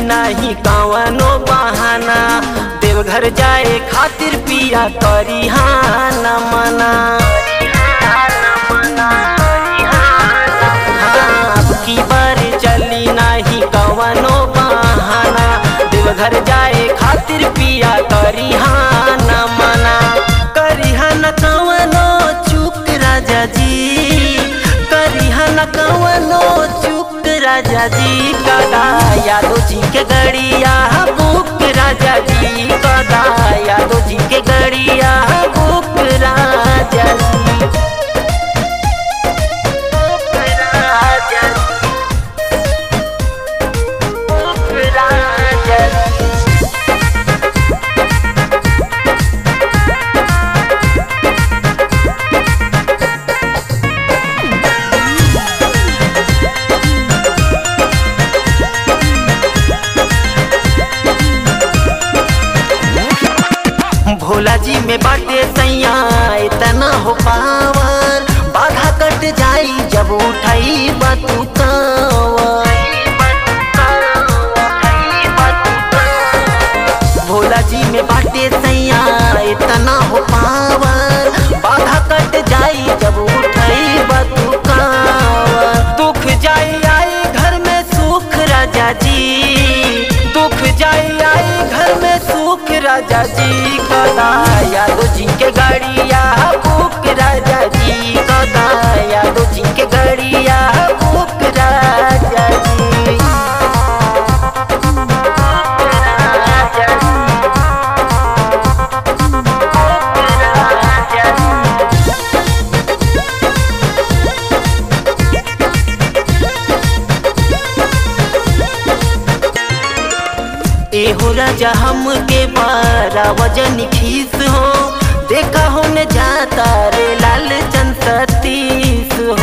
नाही कवनो बहाना देवघर जाए खातिर पिया करी हाना मना हाँ, अब की बार चली नाही कवनो बहाना देवघर जाए खातिर पिया करी हाना मना करी हाना कवनो चुक राजा जी करी हाना कवनो चुक राजा जी कदा यादव जी के गड़िया बुक राजा जी कदा यादव जी के गड़िया बुक राजा जी बुक राजा जी बुक राजा जी भोला जी में बाटे सैया इतना हो पावर बाधा कट जाई जब उठाई बतू भोला जी में बाटे सैया इतना हो पावर बाधा कट जाई जब उठाई बतू दुख जाई आई घर में सुख राजा जी दुख जाई आई घर में सुख राजा जी कदा यादव जी के गाड़िया बुक राजा जी कदा यादव जी के गाड़िया बुक राजा जी राजा जी राजा जी एहो राजा हम के बारा वजन खीस हो देखा हो न जाता रे लाल चंद सतीस हो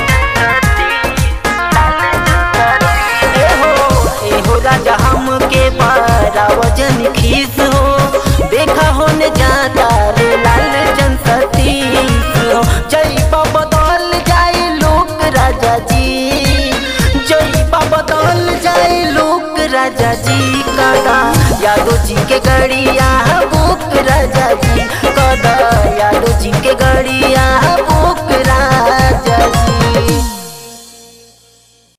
एहो एहो राजा हम के बारा वजन खीस हो देखा हो न जाता रे लाल चंद सतीस हो जय बाबा बदल जाए लोक राजा जी जय बाबा बदल जाए लोक राजा जी कदा यादव जी के गड़िया बुक राजा जी